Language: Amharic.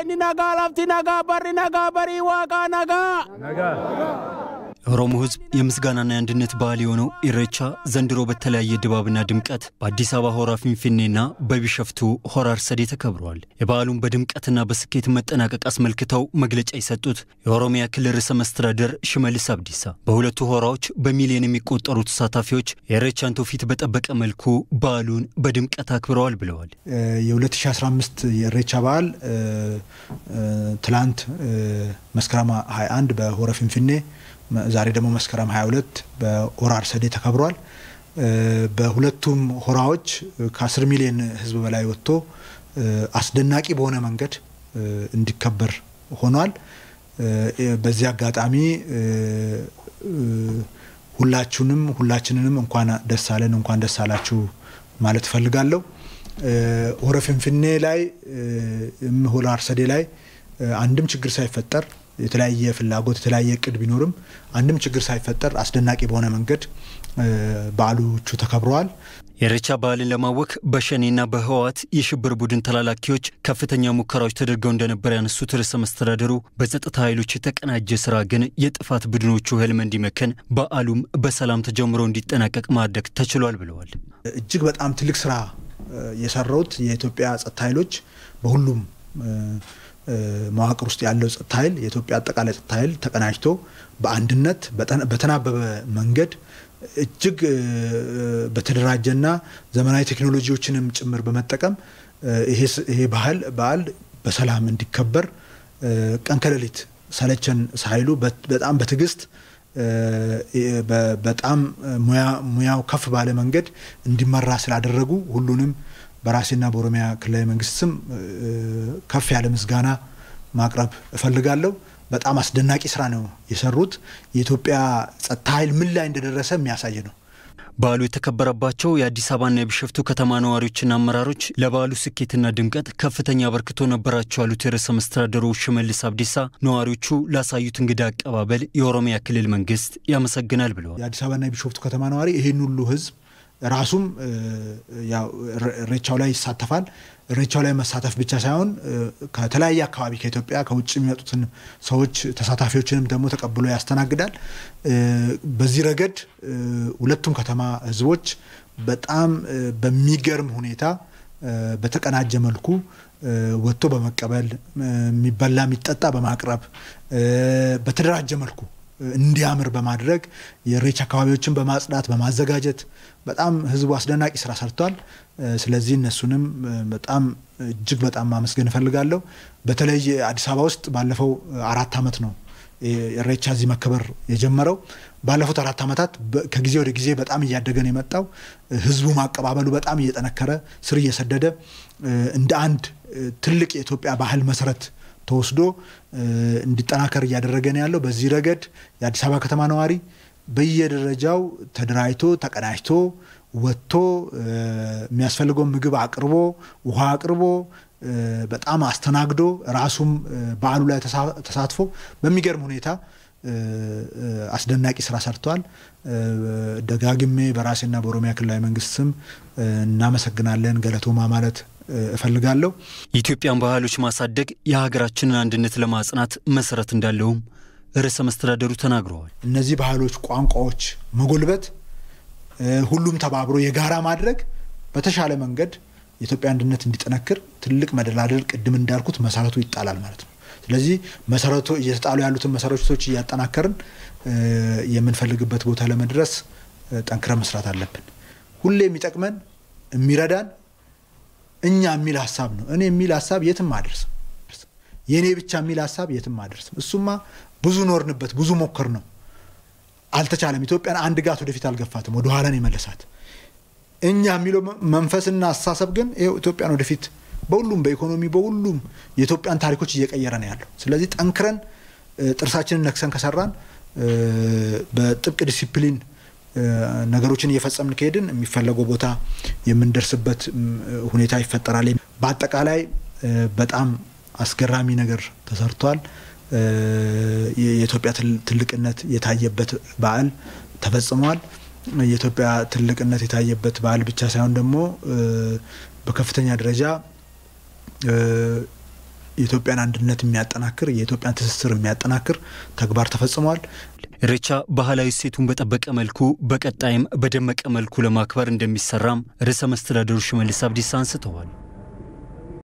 ዋኒ ነጋ ላፍቲ ነጋ በሪ ነጋ በሪ ዋቃ ነጋ የኦሮሞ ሕዝብ የምስጋናና የአንድነት በዓል የሆነው ኢሬቻ ዘንድሮ በተለያየ ድባብና ድምቀት በአዲስ አበባ ሆራ ፊንፊኔና በቢሸፍቱ ሆራ አርሰዴ ተከብረዋል። የበዓሉን በድምቀትና በስኬት መጠናቀቅ አስመልክተው መግለጫ የሰጡት የኦሮሚያ ክልል ርዕሰ መስተዳደር ሽመልስ አብዲሳ በሁለቱ ሆራዎች በሚሊዮን የሚቆጠሩ ተሳታፊዎች የኢሬቻን ትውፊት በጠበቀ መልኩ በዓሉን በድምቀት አክብረዋል ብለዋል። የ2015 የኢሬቻ በዓል ትላንት መስከረም 21 በሆረ ፊንፊኔ ዛሬ ደግሞ መስከረም 22 በሆራ አርሰዴ ተከብሯል። በሁለቱም ሆራዎች ከ10 ሚሊዮን ህዝብ በላይ ወጥቶ አስደናቂ በሆነ መንገድ እንዲከበር ሆኗል። በዚህ አጋጣሚ ሁላችሁንም ሁላችንንም እንኳን ደስ አለን እንኳን ደስ አላችሁ ማለት እፈልጋለሁ። ሆረ ፊንፊኔ ላይ ሆራ አርሰዴ ላይ አንድም ችግር ሳይፈጠር የተለያየ ፍላጎት የተለያየ እቅድ ቢኖርም አንድም ችግር ሳይፈጠር አስደናቂ በሆነ መንገድ በዓሎቹ ተከብረዋል። የኢሬቻ በዓልን ለማወክ በሸኔና በህወሓት የሽብር ቡድን ተላላኪዎች ከፍተኛ ሙከራዎች ተደርገው እንደነበር ያነሱት ርዕሰ መስተዳደሩ በጸጥታ ኃይሎች የተቀናጀ ስራ ግን የጥፋት ቡድኖቹ ህልም እንዲመከን በዓሉም በሰላም ተጀምሮ እንዲጠናቀቅ ማድረግ ተችሏል ብለዋል። እጅግ በጣም ትልቅ ስራ የሰሩት የኢትዮጵያ ጸጥታ ኃይሎች በሁሉም መዋቅር ውስጥ ያለው ጸጥታ ኃይል የኢትዮጵያ አጠቃላይ ጸጥታ ኃይል ተቀናጅቶ በአንድነት በተናበበ መንገድ እጅግ በተደራጀና ዘመናዊ ቴክኖሎጂዎችንም ጭምር በመጠቀም ይሄ ባህል በዓል በሰላም እንዲከበር ቀን ከሌሊት ሰለቸን ሳይሉ በጣም በትዕግስት በጣም ሙያው ከፍ ባለ መንገድ እንዲመራ ስላደረጉ ሁሉንም በራሴና በኦሮሚያ ክልላዊ መንግስት ስም ከፍ ያለ ምስጋና ማቅረብ እፈልጋለሁ። በጣም አስደናቂ ስራ ነው የሰሩት። የኢትዮጵያ ጸጥታ ኃይል ምን ላይ እንደደረሰ የሚያሳይ ነው። በዓሉ የተከበረባቸው የአዲስ አበባና የቢሸፍቱ ከተማ ነዋሪዎችና አመራሮች ለበዓሉ ስኬትና ድምቀት ከፍተኛ አበርክቶ ነበራቸው ያሉት የርዕሰ መስተዳደሩ ሽመልስ አብዲሳ ነዋሪዎቹ ላሳዩት እንግዳ አቀባበል የኦሮሚያ ክልል መንግስት ያመሰግናል ብለዋል። የአዲስ አበባና የቢሸፍቱ ከተማ ነዋሪ ይህን ሁሉ ህዝብ ራሱም ኢሬቻው ላይ ይሳተፋል። ኢሬቻው ላይ መሳተፍ ብቻ ሳይሆን ከተለያየ አካባቢ ከኢትዮጵያ ከውጭ የሚመጡትን ሰዎች ተሳታፊዎችንም ደግሞ ተቀብሎ ያስተናግዳል። በዚህ ረገድ ሁለቱም ከተማ ህዝቦች በጣም በሚገርም ሁኔታ በተቀናጀ መልኩ ወጥቶ በመቀበል የሚበላ የሚጠጣ በማቅረብ በተደራጀ መልኩ እንዲያምር በማድረግ የኢሬቻ አካባቢዎችን በማጽዳት በማዘጋጀት በጣም ህዝቡ አስደናቂ ስራ ሰርቷል። ስለዚህ እነሱንም በጣም እጅግ በጣም ማመስገን እፈልጋለሁ። በተለይ አዲስ አበባ ውስጥ ባለፈው አራት ዓመት ነው ኢሬቻ እዚህ መከበር የጀመረው። ባለፉት አራት ዓመታት ከጊዜ ወደ ጊዜ በጣም እያደገ ነው የመጣው። ህዝቡ ማቀባበሉ በጣም እየጠነከረ ስር እየሰደደ እንደ አንድ ትልቅ የኢትዮጵያ ባህል መሰረት ተወስዶ እንዲጠናከር እያደረገ ነው ያለው። በዚህ ረገድ የአዲስ አበባ ከተማ ነዋሪ በየደረጃው ተደራጅቶ ተቀናጅቶ ወጥቶ የሚያስፈልገውን ምግብ አቅርቦ ውሃ አቅርቦ በጣም አስተናግዶ ራሱም በዓሉ ላይ ተሳትፎ በሚገርም ሁኔታ አስደናቂ ስራ ሰርተዋል። ደጋግሜ በራሴና በኦሮሚያ ክልላዊ መንግስት ስም እናመሰግናለን ገለቶማ ማለት እፈልጋለሁ። የኢትዮጵያን ባህሎች ማሳደግ የሀገራችንን አንድነት ለማጽናት መሰረት እንዳለውም ርዕሰ መስተዳደሩ ተናግረዋል። እነዚህ ባህሎች፣ ቋንቋዎች መጎልበት፣ ሁሉም ተባብሮ የጋራ ማድረግ በተሻለ መንገድ የኢትዮጵያ አንድነት እንዲጠነክር ትልቅ መደላደል ቅድም እንዳልኩት መሰረቱ ይጣላል ማለት ነው። ስለዚህ መሰረቱ እየተጣሉ ያሉትን መሰረቶች እያጠናከርን የምንፈልግበት ቦታ ለመድረስ ጠንክረን መስራት አለብን። ሁሌ የሚጠቅመን የሚረዳን እኛ የሚል ሀሳብ ነው። እኔ የሚል ሀሳብ የትም አደርስም። የእኔ ብቻ የሚል ሀሳብ የትም አደርስም። እሱማ ብዙ ኖርንበት፣ ብዙ ሞክር ነው፣ አልተቻለም። ኢትዮጵያን አንድ ጋት ወደፊት አልገፋትም፣ ወደ ኋላን የመለሳት። እኛ የሚለው መንፈስና አስተሳሰብ ግን ይኸው ኢትዮጵያን ወደፊት በሁሉም በኢኮኖሚ በሁሉም የኢትዮጵያን ታሪኮች እየቀየረ ነው ያለው። ስለዚህ ጠንክረን ጥርሳችንን ነክሰን ከሰራን በጥብቅ ዲሲፕሊን ነገሮችን እየፈጸምን ከሄድን የሚፈለገው ቦታ የምንደርስበት ሁኔታ ይፈጠራል። በአጠቃላይ በጣም አስገራሚ ነገር ተሰርቷል። የኢትዮጵያ ትልቅነት የታየበት በዓል ተፈጽሟል። የኢትዮጵያ ትልቅነት የታየበት በዓል ብቻ ሳይሆን ደግሞ በከፍተኛ ደረጃ የኢትዮጵያን አንድነት የሚያጠናክር የኢትዮጵያን ትስስር የሚያጠናክር ተግባር ተፈጽሟል። ኢሬቻ ባህላዊ እሴቱን በጠበቀ መልኩ በቀጣይም በደመቀ መልኩ ለማክበር እንደሚሰራም ርዕሰ መስተዳድሩ ሽመልስ አብዲሳ አንስተዋል።